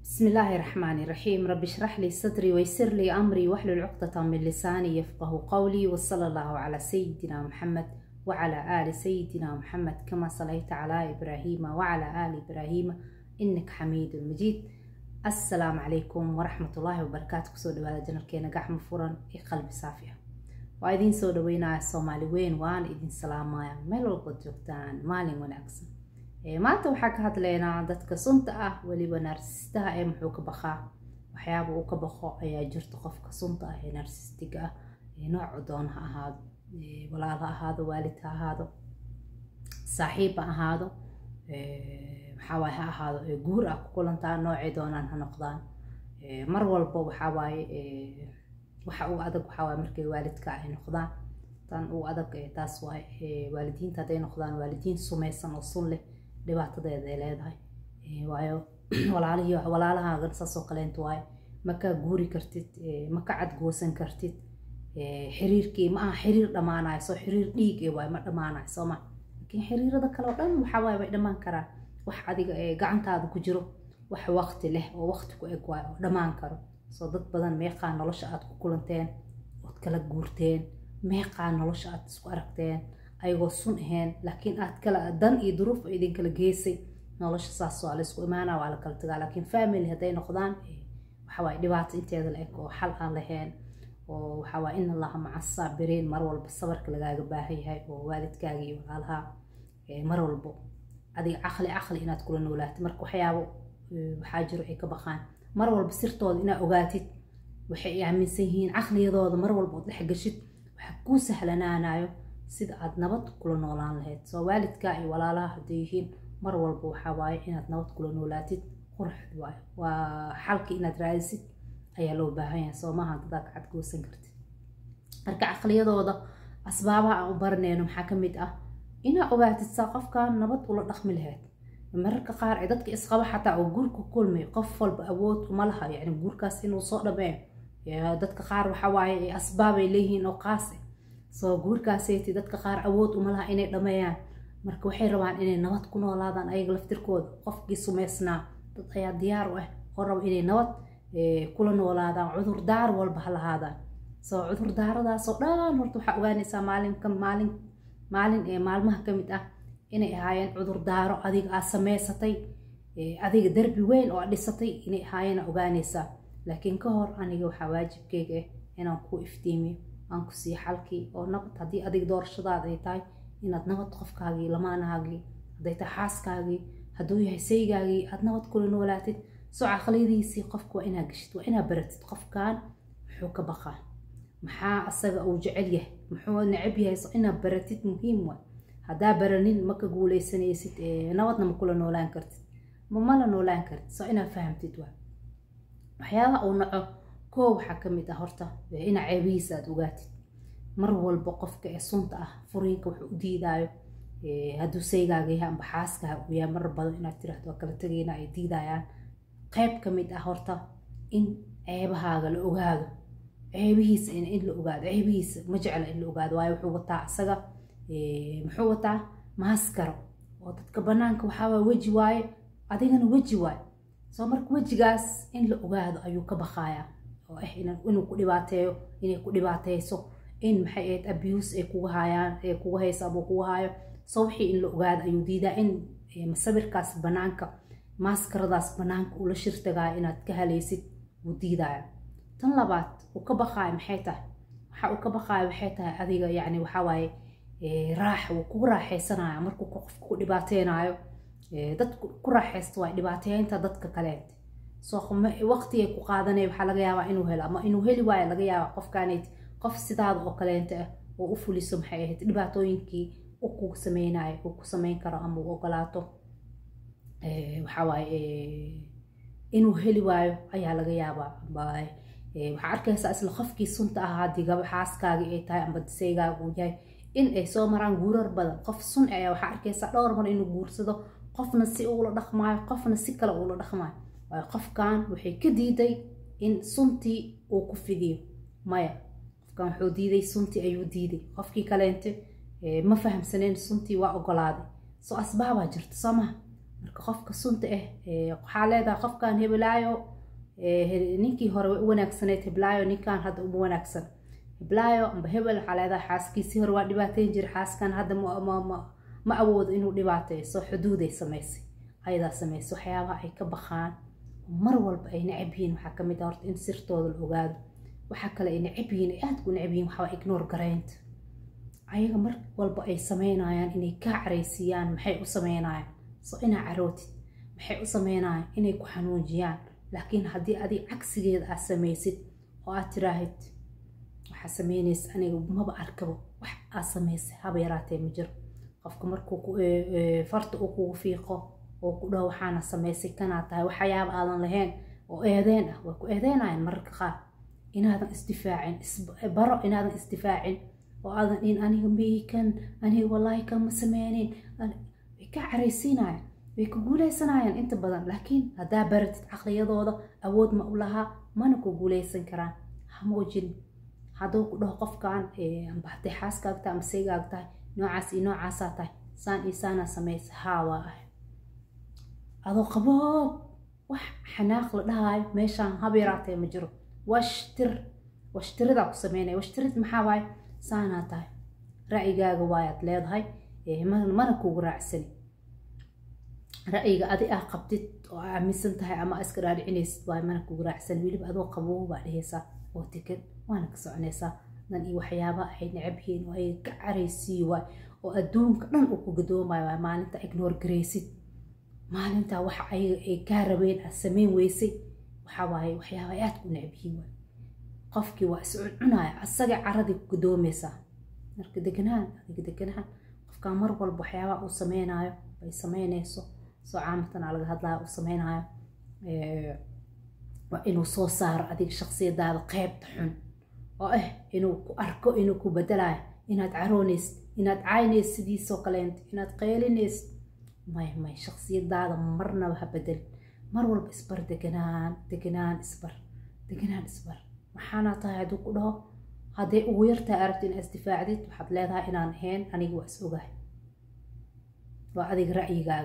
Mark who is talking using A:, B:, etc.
A: بسم الله الرحمن الرحيم رب اشرح لي صدري ويسر لي أمري واحلل عقدة من لساني يفقه قولي وصلى الله على سيدنا محمد وعلى آل سيدنا محمد كما صليت على إبراهيم وعلى آل إبراهيم إنك حميد مجيد السلام عليكم ورحمة الله وبركاته كسو دوالا جنركينا قحم فرن إي قلبي صافية وإذين سو دوينا الصومالي وين وان إذين سلامايا ميلو قد جوكتان مالين ونأكسن maanta waxaa ka hadlaynaa dadka sunta ah weliba naarsistaha ee muxuu ka baqaa waxyaaba uu ka baqo ayaa jirta qofka sunta ah ee naarsistiga ah noocu doon ha ahaado walaal ha ahaado waalid ha ahaado saaxiib ha ahaado maxaawaay ha ahaado guur ah ku kulantaa noocay doonaan ha noqdaan mar walba waxawaaye waxa uu adag waxawaaye markay waalidka ay noqdaan tan uu adag taas waay waalidiinta hadday noqdaan waalidiin sumaysan oo sun leh dhibaatadeeda ay leedahay waayo walaalihii walaalahaagan saasoo kaleenta waaye ma kaa guuri kartid ma ka cadgoosan kartid xiriirkii ma aha xiriir dhammaanayo soo xiriir dhiig ee waaye ma dhammaanayo soo ma laakiin xiriirada kale oo dhan waxaa waaye way dhammaan karaan wax adiga ee gacantaada ku jiro wax waqti leh oo waqti ku eg waayo oo dhammaan karo soo dad badan meeqaa nolosha aad ku kulanteen ood kala guurteen meeqaa nolosha aad isku aragteen ayagoo sun ahayn laakiin aad kala dan iyo duruuf idin kala geysay nolosha saas waa laysku imaanaa waa la kala tagaa laakiin family hadday noqdaan waxawaaye dhibaato inteeda la eg oo xal aan lahayn oo waxawaaye in allaha maca saabiriin mar walba sabarka lagaaga baahan yahay oo waalidkaaga iyo walaalaha mar walbo adiga caqli caqli inaad kula noolaatid marka waxyaabo waxaa jiro ay ka baqaan mar walba sirtooda inaad ogaatid waxay aaminsan yihiin caqliyadooda mar walba ood dhex gashid waxa kuu sahlanaanayo sida aad nabad kula noolaan lahayd soo waalidka iyo walaalaha hadday yihiin mar walba waxaa waaye inaad nabad kula noolaatid qurxd waayo waa xalki inaad raadisid ayaa loo baahan yahay soo maaha dadaa ka cadgoosan kartid marka caqliyadooda asbaabaha aan u baranayno maxaa ka mid ah inaad ogaatid saa qofkan nabad ula dhaqmi lahayd mararka qaar ee dadka isqaba xataa oo guurka kulmay qof walba awood uma laha yani guurkaas inuu soo dhameeyo dadka qaar waxa waaye asbaabay leeyihiin oo qaas soo guurkaaseyti dadka qaar awood uma laha inay dhameeyaan marka waxay rabaan inay nabad ku noolaadaan ayaga laftirkooda qofkii sumaysnaa dad ayaa diyaar u ah oo raba inay nabad kula noolaadaan cudurdaar walba ha lahaadaan soo cudurdaaradaasoo dhan horta waxaa ogaanaysaa maalinka maalin maalin ee maalmaha ka mid ah inay ahaayeen cudurdaaro adiga aad samaysatay adiga derbi weyn oo aad dhisatay inay ahaayeen ogaanaysaa laakiin ka hor aniga waxaa waajibkeyga ah inaan ku iftiimiyo aan ku sii xalkii oo nabad haddii adiga doorashadaada ay tahay inaad nabad qofkaagii lamaanahaagii hadday tahay xaaskaagii hadduu yahay saygaagii aad nabad kula noolaatid soo caqliyadiisii qofka waa inaad geshid waa inaad baratid qofkan muxuu ka baqaa maxaa asaga uu jecel yahay muxuu necab yahay so inaad baratid muhiim waay haddaa baranin ma ka guuleysanaysid nabadna ma kula noolaan kartid ma mala noolaan kartid soo inaad fahamtid waay waxyaabaha uu naco koo waxaa ka mid ah horta ina ceebihiisa aad ogaatid mar walba qofka ee sunta ah furiinka wuxuu u diidaayo hadduu saygaaga yahay amba xaaskaaga uu yahay marar badan inaad tiraahdo waa kala tegayna ay diidayaan qayb ka mid ah horta in ceebahaaga la ogaado ceebihiisa in la ogaado ceebihiisa ma jecla in la ogaado waayo wuxuu wataa isaga muxuu wataa maaskaro oo dadka banaanka waxaawaa weji waaye adigana weji waaye soo marka wejigaas in la ogaado ayuu ka baqayaa oo ah inuu ku dhibaateeyo inay ku dhibaateyso in maxay ahayd abuse ay kuga hayaan ee kuga hayso ama kuga hayo soo wixii in la ogaado ayuu diidaa in masawirkaas banaanka maaskaradaas banaanka ula shirtagaayo inaad ka halaysid wuu diidaya tan labaad uu ka baqaayo maxay tahay waxa uu ka baqaayo waxay tahay adiga yacni waxaa waaye raax wuu kugu raaxaysanaya markuu qofka ku dhibaateynayo dad ku raaxaysta waa dhibaateynta dadka kaleet soo waqtigay ku qaadanay waxaa laga yaabaa inuu helo ama inuu heli waayo laga yaabaa qofkaanayt qof sidaada oo kaleenta ah oo u fuliso maxay ahayd dhibaatooyinkii u ku sameynayo uu ku sameyn karo ama uu ogolaato waxawaaye inuu heli waayo ayaa laga yaabaa waxaa arkaysaa isla qofkii sunta ahaa haddii gaba xaaskaagii ay tahay amba disaygaaga uu yahay in ay soo maraan guurar badan qof sun ayaa waxaa arkaysaa dhowr mar inuu guursado qofna si uula dhaqmaayo qofna si kale uula dhaqmaayo waayo qofkan waxay ka diiday in suntii uu ku fidiyo maya qofkan wuxuu diiday suntii ayuu diiday qofkii kaleente ma fahamsaneen suntii waa ogolaaday soo asbaabaa jirta soo maha marka qofka sunta ah waxaa leedahay qofkan hebelaayo ninkii hore way u wanaagsaneyd heblaayo ninkan hadda uma wanaagsan heblaayo amba hebel waxaa leedahay xaaskiisii hore waa dhibaateyn jira xaaskan hadda ma awoodo inuu dhibaateeyo soo xuduuday samaysay ayadaa samaysay waxyaabaha ay ka baqaan mar walba ay necab yihiin waxaa kamid ah horta in sirtooda la ogaado waxaa kale ay necab yihiin ay aada ku necab yihiin waxaa ignore garaynta ayaga mar walba ay sameynayaan inay kaa caraysiiyaan maxay u sameynayaan soo inaa carootid maxay u sameynayaan inay ku xanuujiyaan laakiin haddii adig cagsigeeda aad samaysid oo aad tiraahid waxaa sameynaysa aniga maba arkabo wax aad samaysay haba yaraatee ma jiro qofka markuu farta uu kugu fiiqo oo ku dhaho waxaana samaysay kanaa tahay waxyaaba aadan lahayn oo eedeen ah way ku eedeynayaan mararka qaar inaadan isdifaacin baro inaadan isdifaacin oo aadan in aniga miikan aniga wallaahi kama sameynin way ka caraysiinayaan way ku guuleysanayaan inta badan laakiin haddaa baratid caqliyadooda awood ma u lahaa mana ku guuleysan karaan hamoojin hadduu ku dhaho qofkan amba hadday xaaskaag tahay ama saygaag tahay noocaas iyo noocaasaa tahay saan iyo saanaa samaysa haa waa ah adoo qaboob wax xanaaq la dhahaayo meeshaan habeeraatee ma jiro washtir washtiridaa ku sameynaya washtirid maxaa waaye saanaa tahay ra'yigaaga waayaad leedahay mana kugu raacsani ra'yiga adi ah qabtid oo aaminsan tahay ama iska dhaadhicinaysid waaye mana kugu raacsani weliba adoo qaboob baa dhehaysaa oo tegan waana ka soconaysaa dan iyo waxyaaba ay necab yihiin oo ay ka caraysiiyo waay oo adduunka dhan uu ku gadoomayo waay maalinta ignore garaysid maalintaa waxa ayaga ay kaa rabeen aad samayn weysay waxaa waaye waxyaaba ay aad ku necab yihiin waay qofkii waa is cuncunaya asaga caradii ku gadoomaysaa marka deganaan adiga deganaan qofkaa mar walba waxyaabaa uu sameynaayo ay sameynayso soo caamatan aa laga hadlaya uu sameynaayo waa inuu soo saaro adiga shaksiyadaada qeybta xun oo ah inuu ku arko inuu ku bedelayo inaad caroonaysid inaad caynaysid sidiisoo kaleento inaad qeylinaysid may may shaksiyadaada marnaba ha bedelin mar walba isbar deganaan deganaan isbar deganaan isbar waxaana tahay hadduu ku dhaho hadday ugu yartahay aragti inaad isdifaacdid waxaad leedahay inaan ahayn aniga waa is ogahay waa adiga ra'yigaaga